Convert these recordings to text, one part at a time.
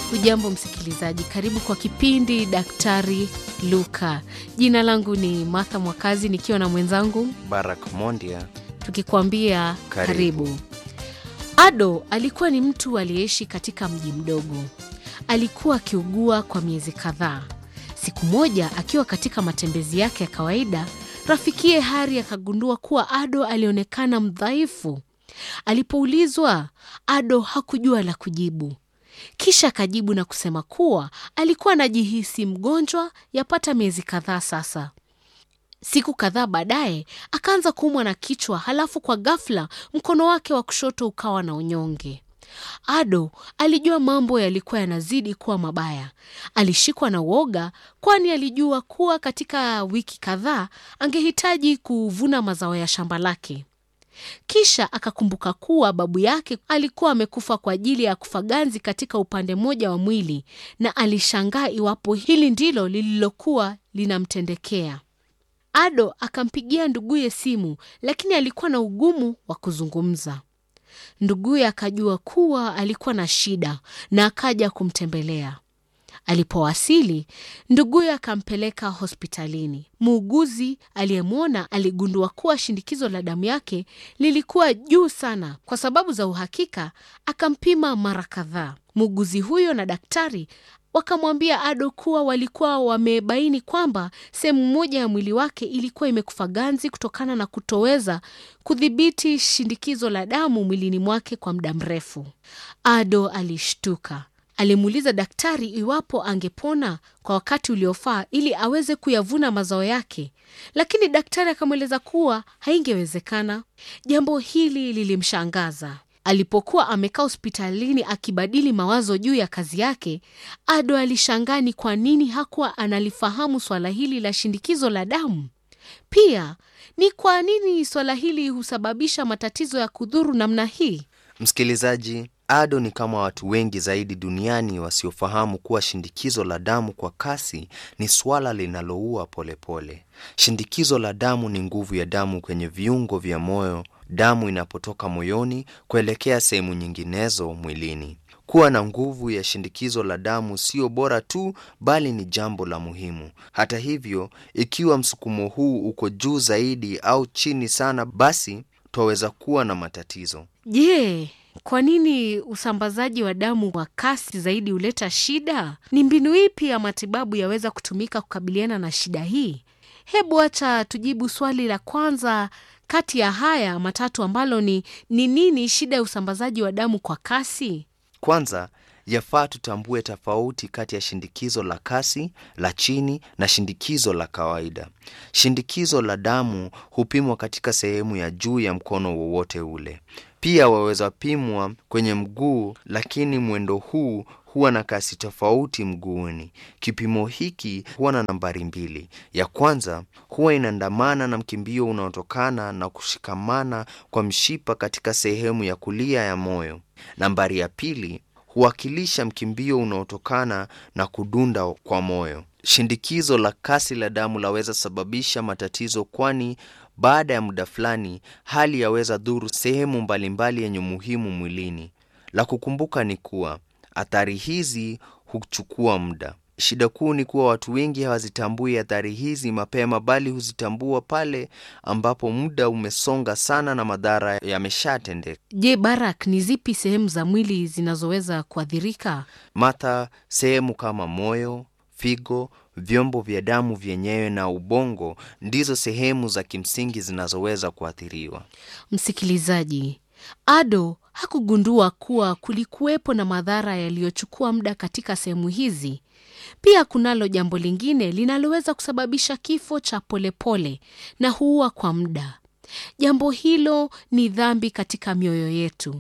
Hujambo msikilizaji, karibu kwa kipindi Daktari Luka. Jina langu ni Martha Mwakazi nikiwa na mwenzangu Barak Mondia. tukikwambia karibu. Karibu. Ado alikuwa ni mtu aliyeishi katika mji mdogo. Alikuwa akiugua kwa miezi kadhaa. Siku moja akiwa katika matembezi yake ya kawaida, rafikiye Hari akagundua kuwa Ado alionekana mdhaifu. Alipoulizwa, Ado hakujua la kujibu. Kisha akajibu na kusema kuwa alikuwa anajihisi mgonjwa yapata miezi kadhaa sasa. Siku kadhaa baadaye akaanza kuumwa na kichwa, halafu kwa ghafla mkono wake wa kushoto ukawa na unyonge. Ado alijua mambo yalikuwa yanazidi kuwa mabaya. Alishikwa na uoga, kwani alijua kuwa katika wiki kadhaa angehitaji kuvuna mazao ya shamba lake. Kisha akakumbuka kuwa babu yake alikuwa amekufa kwa ajili ya kufa ganzi katika upande mmoja wa mwili, na alishangaa iwapo hili ndilo lililokuwa linamtendekea. Ado akampigia nduguye simu, lakini alikuwa na ugumu wa kuzungumza. Nduguye akajua kuwa alikuwa na shida na akaja kumtembelea. Alipowasili, nduguye akampeleka hospitalini. Muuguzi aliyemwona aligundua kuwa shindikizo la damu yake lilikuwa juu sana. Kwa sababu za uhakika, akampima mara kadhaa. Muuguzi huyo na daktari wakamwambia Ado kuwa walikuwa wamebaini kwamba sehemu moja ya mwili wake ilikuwa imekufa ganzi kutokana na kutoweza kudhibiti shindikizo la damu mwilini mwake kwa muda mrefu. Ado alishtuka. Alimuuliza daktari iwapo angepona kwa wakati uliofaa ili aweze kuyavuna mazao yake, lakini daktari akamweleza kuwa haingewezekana. Jambo hili lilimshangaza. Alipokuwa amekaa hospitalini akibadili mawazo juu ya kazi yake, Ado alishangaa ni kwa nini hakuwa analifahamu swala hili la shindikizo la damu. Pia ni kwa nini swala hili husababisha matatizo ya kudhuru namna hii. Msikilizaji, Ado ni kama watu wengi zaidi duniani wasiofahamu kuwa shindikizo la damu kwa kasi ni swala linaloua polepole. Shindikizo la damu ni nguvu ya damu kwenye viungo vya moyo, damu inapotoka moyoni kuelekea sehemu nyinginezo mwilini. Kuwa na nguvu ya shindikizo la damu sio bora tu, bali ni jambo la muhimu. Hata hivyo, ikiwa msukumo huu uko juu zaidi au chini sana, basi twaweza kuwa na matatizo. Je, kwa nini usambazaji wa damu wa kasi zaidi huleta shida? Ni mbinu ipi ya matibabu yaweza kutumika kukabiliana na shida hii? Hebu acha tujibu swali la kwanza kati ya haya matatu ambalo ni ni nini shida ya usambazaji wa damu kwa kasi? Kwanza, yafaa tutambue tofauti kati ya shindikizo la kasi, la chini na shindikizo la kawaida. Shindikizo la damu hupimwa katika sehemu ya juu ya mkono wowote ule. Pia waweza pimwa kwenye mguu, lakini mwendo huu huwa na kasi tofauti mguuni. Kipimo hiki huwa na nambari mbili. Ya kwanza huwa inaandamana na mkimbio unaotokana na kushikamana kwa mshipa katika sehemu ya kulia ya moyo. Nambari ya pili huwakilisha mkimbio unaotokana na kudunda kwa moyo. Shindikizo la kasi la damu laweza sababisha matatizo, kwani baada ya muda fulani hali yaweza dhuru sehemu mbalimbali yenye umuhimu mwilini. La kukumbuka ni kuwa athari hizi huchukua muda. Shida kuu ni kuwa watu wengi hawazitambui athari hizi mapema, bali huzitambua pale ambapo muda umesonga sana na madhara yameshatendeka. Je, Barak, ni zipi sehemu za mwili zinazoweza kuathirika? Matha, sehemu kama moyo, figo, vyombo vya damu vyenyewe na ubongo ndizo sehemu za kimsingi zinazoweza kuathiriwa. Msikilizaji, Ado hakugundua kuwa kulikuwepo na madhara yaliyochukua muda katika sehemu hizi. Pia kunalo jambo lingine linaloweza kusababisha kifo cha polepole na huua kwa muda. Jambo hilo ni dhambi katika mioyo yetu.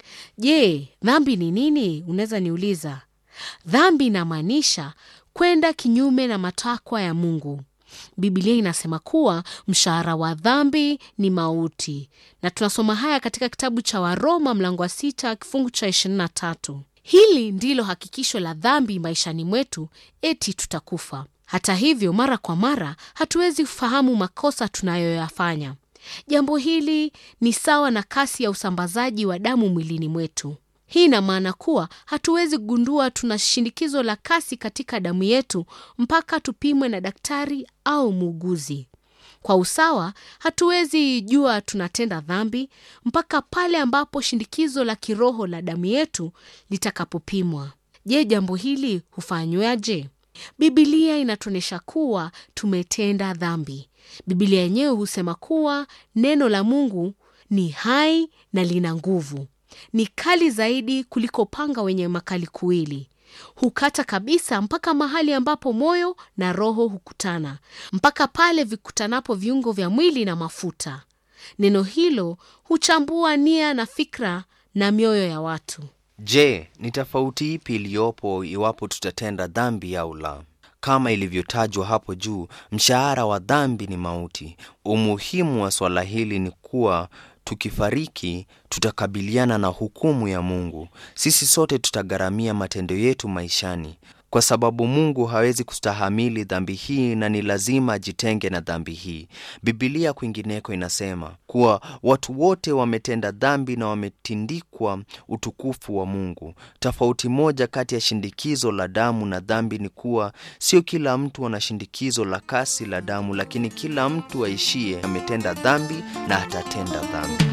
Je, dhambi ni nini? Unaweza niuliza. Dhambi inamaanisha kwenda kinyume na matakwa ya Mungu. Biblia inasema kuwa mshahara wa dhambi ni mauti, na tunasoma haya katika kitabu cha Waroma mlango wa sita kifungu cha ishirini na tatu. Hili ndilo hakikisho la dhambi maishani mwetu, eti tutakufa. Hata hivyo, mara kwa mara hatuwezi kufahamu makosa tunayoyafanya. Jambo hili ni sawa na kasi ya usambazaji wa damu mwilini mwetu. Hii ina maana kuwa hatuwezi kugundua tuna shinikizo la kasi katika damu yetu mpaka tupimwe na daktari au muuguzi. Kwa usawa, hatuwezi jua tunatenda dhambi mpaka pale ambapo shinikizo la kiroho la damu yetu litakapopimwa. Je, jambo hili hufanywaje? Bibilia inatuonyesha kuwa tumetenda dhambi. Bibilia yenyewe husema kuwa neno la Mungu ni hai na lina nguvu, ni kali zaidi kuliko panga wenye makali kuwili hukata kabisa mpaka mahali ambapo moyo na roho hukutana, mpaka pale vikutanapo viungo vya mwili na mafuta. Neno hilo huchambua nia na fikra na mioyo ya watu. Je, ni tofauti ipi iliyopo iwapo tutatenda dhambi au la? Kama ilivyotajwa hapo juu, mshahara wa dhambi ni mauti. Umuhimu wa swala hili ni kuwa tukifariki tutakabiliana na hukumu ya Mungu. Sisi sote tutagharamia matendo yetu maishani, kwa sababu Mungu hawezi kustahamili dhambi hii na ni lazima ajitenge na dhambi hii. Bibilia kwingineko inasema kuwa watu wote wametenda dhambi na wametindikwa utukufu wa Mungu. Tofauti moja kati ya shindikizo la damu na dhambi ni kuwa sio kila mtu ana shindikizo la kasi la damu, lakini kila mtu aishie ametenda dhambi na atatenda dhambi.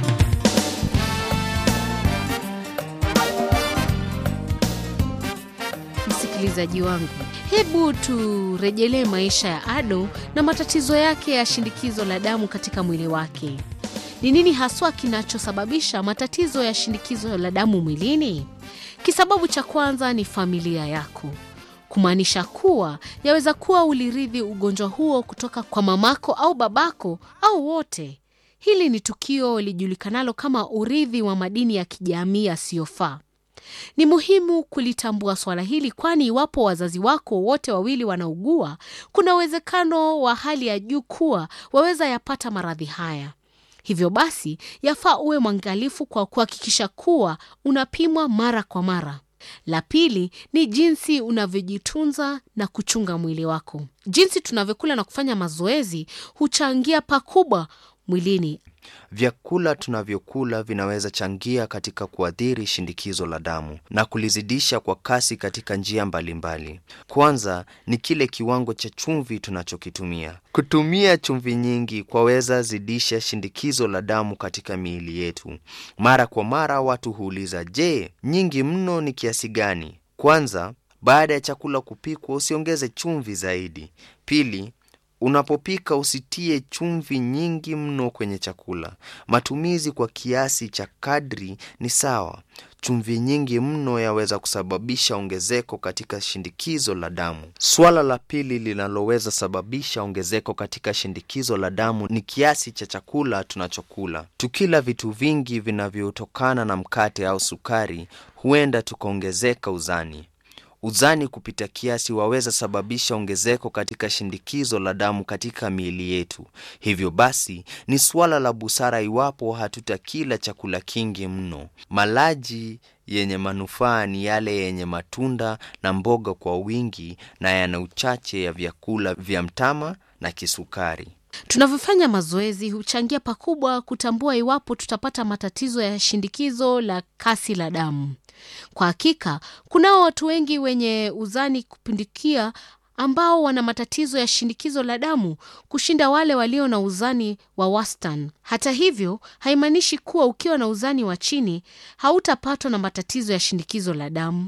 Msikilizaji wangu, hebu turejelee maisha ya Ado na matatizo yake ya shindikizo la damu katika mwili wake. Ni nini haswa kinachosababisha matatizo ya shindikizo la damu mwilini? Kisababu cha kwanza ni familia yako, kumaanisha kuwa yaweza kuwa ulirithi ugonjwa huo kutoka kwa mamako au babako au wote. Hili ni tukio lijulikanalo kama urithi wa madini ya kijamii yasiyofaa. Ni muhimu kulitambua swala hili, kwani iwapo wazazi wako wote wawili wanaugua, kuna uwezekano wa hali ya juu kuwa waweza yapata maradhi haya. Hivyo basi, yafaa uwe mwangalifu kwa kuhakikisha kuwa unapimwa mara kwa mara. La pili ni jinsi unavyojitunza na kuchunga mwili wako. Jinsi tunavyokula na kufanya mazoezi huchangia pakubwa mwilini. Vyakula tunavyokula vinaweza changia katika kuathiri shindikizo la damu na kulizidisha kwa kasi katika njia mbalimbali mbali. Kwanza ni kile kiwango cha chumvi tunachokitumia. Kutumia chumvi nyingi kwaweza zidisha shindikizo la damu katika miili yetu. Mara kwa mara watu huuliza, je, nyingi mno ni kiasi gani? Kwanza, baada ya chakula kupikwa usiongeze chumvi zaidi. Pili, Unapopika usitie chumvi nyingi mno kwenye chakula. Matumizi kwa kiasi cha kadri ni sawa. Chumvi nyingi mno yaweza kusababisha ongezeko katika shindikizo la damu. Swala la pili linaloweza sababisha ongezeko katika shindikizo la damu ni kiasi cha chakula tunachokula. Tukila vitu vingi vinavyotokana na mkate au sukari, huenda tukaongezeka uzani. Uzani kupita kiasi waweza sababisha ongezeko katika shindikizo la damu katika miili yetu. Hivyo basi, ni suala la busara iwapo hatutakila chakula kingi mno. Malaji yenye manufaa ni yale yenye matunda na mboga kwa wingi na yana uchache ya vyakula vya mtama na kisukari. Tunavyofanya mazoezi huchangia pakubwa kutambua iwapo tutapata matatizo ya shindikizo la kasi la damu. Kwa hakika, kunao watu wengi wenye uzani kupindukia ambao wana matatizo ya shinikizo la damu kushinda wale walio na uzani wa wastani. Hata hivyo, haimaanishi kuwa ukiwa na uzani wa chini hautapatwa na matatizo ya shinikizo la damu.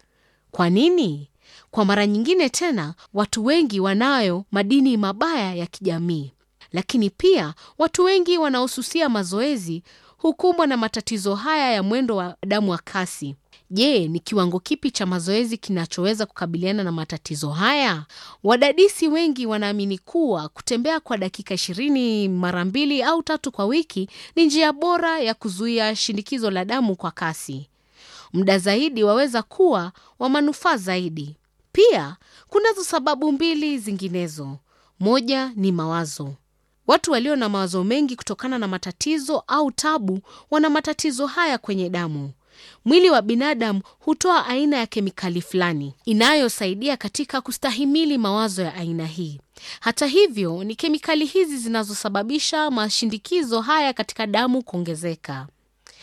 Kwa nini? Kwa mara nyingine tena, watu wengi wanayo madini mabaya ya kijamii, lakini pia watu wengi wanaosusia mazoezi hukumbwa na matatizo haya ya mwendo wa damu wa kasi. Je, ni kiwango kipi cha mazoezi kinachoweza kukabiliana na matatizo haya? Wadadisi wengi wanaamini kuwa kutembea kwa dakika ishirini mara mbili au tatu kwa wiki ni njia bora ya kuzuia shinikizo la damu kwa kasi. Muda zaidi waweza kuwa wa manufaa zaidi. Pia kunazo sababu mbili zinginezo. Moja ni mawazo. Watu walio na mawazo mengi kutokana na matatizo au tabu wana matatizo haya kwenye damu. Mwili wa binadamu hutoa aina ya kemikali fulani inayosaidia katika kustahimili mawazo ya aina hii. Hata hivyo, ni kemikali hizi zinazosababisha mashindikizo haya katika damu kuongezeka.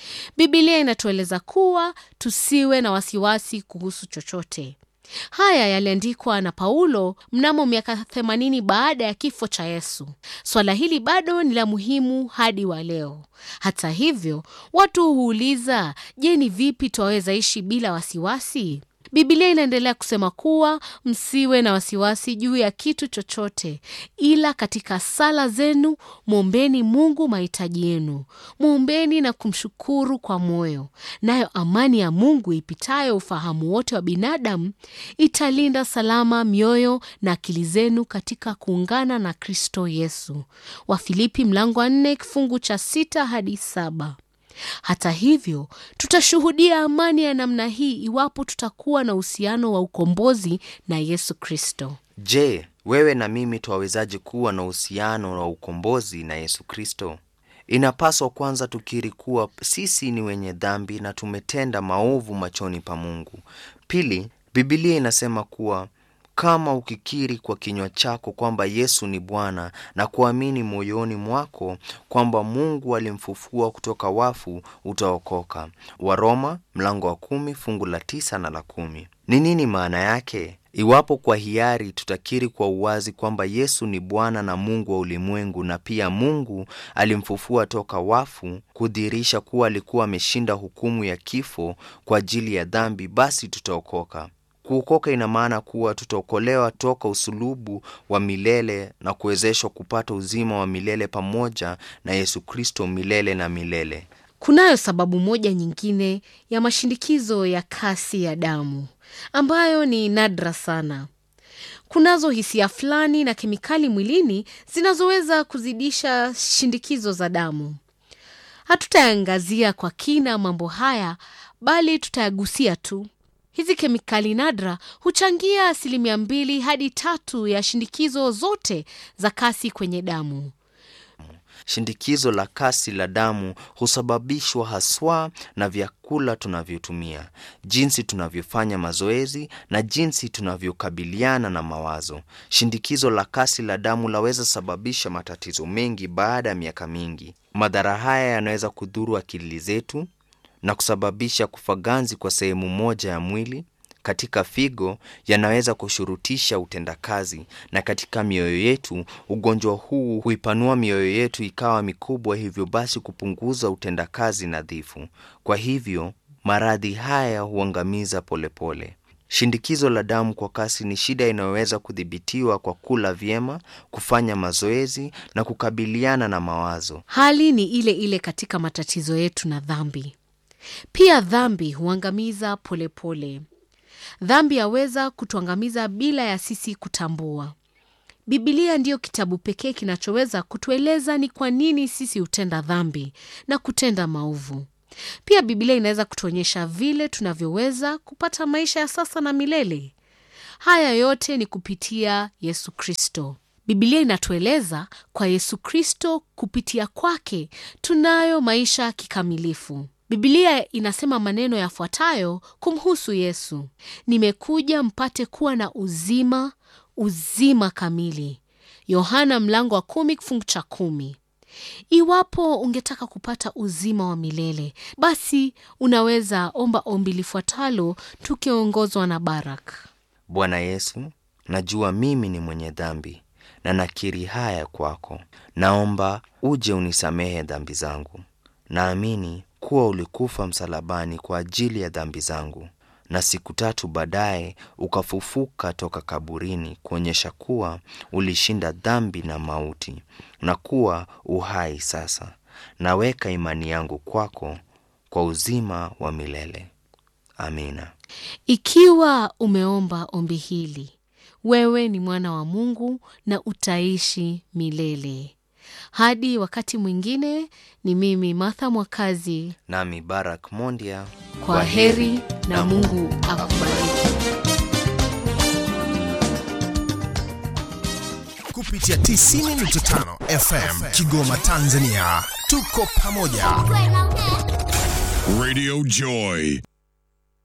Bibilia inatueleza kuwa tusiwe na wasiwasi kuhusu chochote. Haya yaliandikwa na Paulo mnamo miaka 80 baada ya kifo cha Yesu. Swala hili bado ni la muhimu hadi wa leo. Hata hivyo, watu huuliza, je, ni vipi twaweza ishi bila wasiwasi? Bibilia inaendelea kusema kuwa msiwe na wasiwasi juu ya kitu chochote, ila katika sala zenu mwombeni Mungu mahitaji yenu, mwombeni na kumshukuru kwa moyo, nayo amani ya Mungu ipitayo ufahamu wote wa binadamu italinda salama mioyo na akili zenu katika kuungana na Kristo Yesu. Wafilipi mlango wa nne kifungu cha sita hadi saba. Hata hivyo tutashuhudia amani ya namna hii iwapo tutakuwa na uhusiano wa ukombozi na Yesu Kristo. Je, wewe na mimi twawezaje kuwa na uhusiano wa ukombozi na Yesu Kristo? Inapaswa kwanza tukiri kuwa sisi ni wenye dhambi na tumetenda maovu machoni pa Mungu. Pili, Bibilia inasema kuwa kama ukikiri kwa kinywa chako kwamba Yesu ni Bwana na kuamini moyoni mwako kwamba Mungu alimfufua kutoka wafu utaokoka. Waroma mlango wa kumi fungu la tisa na la kumi. Ni nini maana yake? Iwapo kwa hiari tutakiri kwa uwazi kwamba Yesu ni Bwana na Mungu wa ulimwengu na pia Mungu alimfufua toka wafu, kudhihirisha kuwa alikuwa ameshinda hukumu ya kifo kwa ajili ya dhambi, basi tutaokoka. Kuokoka ina maana kuwa tutaokolewa toka usulubu wa milele na kuwezeshwa kupata uzima wa milele pamoja na Yesu Kristo milele na milele. Kunayo sababu moja nyingine ya mashindikizo ya kasi ya damu ambayo ni nadra sana. Kunazo hisia fulani na kemikali mwilini zinazoweza kuzidisha shindikizo za damu. Hatutayaangazia kwa kina mambo haya, bali tutayagusia tu. Hizi kemikali nadra huchangia asilimia mbili hadi tatu ya shindikizo zote za kasi kwenye damu. Shindikizo la kasi la damu husababishwa haswa na vyakula tunavyotumia, jinsi tunavyofanya mazoezi na jinsi tunavyokabiliana na mawazo. Shindikizo la kasi la damu laweza sababisha matatizo mengi baada ya miaka mingi. Madhara haya yanaweza kudhuru akili zetu na kusababisha kufaganzi kwa sehemu moja ya mwili. Katika figo yanaweza kushurutisha utendakazi, na katika mioyo yetu ugonjwa huu huipanua mioyo yetu ikawa mikubwa, hivyo basi kupunguza utendakazi nadhifu. Kwa hivyo maradhi haya huangamiza polepole. Shindikizo la damu kwa kasi ni shida inayoweza kudhibitiwa kwa kula vyema, kufanya mazoezi na kukabiliana na mawazo. Hali ni ile ile katika matatizo yetu na dhambi. Pia dhambi huangamiza polepole. Dhambi yaweza kutuangamiza bila ya sisi kutambua. Bibilia ndiyo kitabu pekee kinachoweza kutueleza ni kwa nini sisi hutenda dhambi na kutenda maovu. Pia Bibilia inaweza kutuonyesha vile tunavyoweza kupata maisha ya sasa na milele. Haya yote ni kupitia Yesu Kristo. Bibilia inatueleza kwa Yesu Kristo, kupitia kwake tunayo maisha kikamilifu. Bibilia inasema maneno yafuatayo kumhusu Yesu: nimekuja mpate kuwa na uzima, uzima kamili. Yohana mlango wa kumi kifungu cha kumi. Iwapo ungetaka kupata uzima wa milele, basi unaweza omba ombi lifuatalo tukiongozwa na Barak. Bwana Yesu, najua mimi ni mwenye dhambi na nakiri haya kwako. Naomba uje unisamehe dhambi zangu. Naamini kuwa ulikufa msalabani kwa ajili ya dhambi zangu, na siku tatu baadaye ukafufuka toka kaburini, kuonyesha kuwa ulishinda dhambi na mauti na kuwa uhai sasa. Naweka imani yangu kwako kwa uzima wa milele. Amina. Ikiwa umeomba ombi hili, wewe ni mwana wa Mungu na utaishi milele. Hadi wakati mwingine, ni mimi Martha Mwakazi. Nami Barak Mondia. Kwa heri na Mungu akubariki. kupitia 90.5 FM Kigoma, Tanzania. Tuko pamoja. Radio Joy.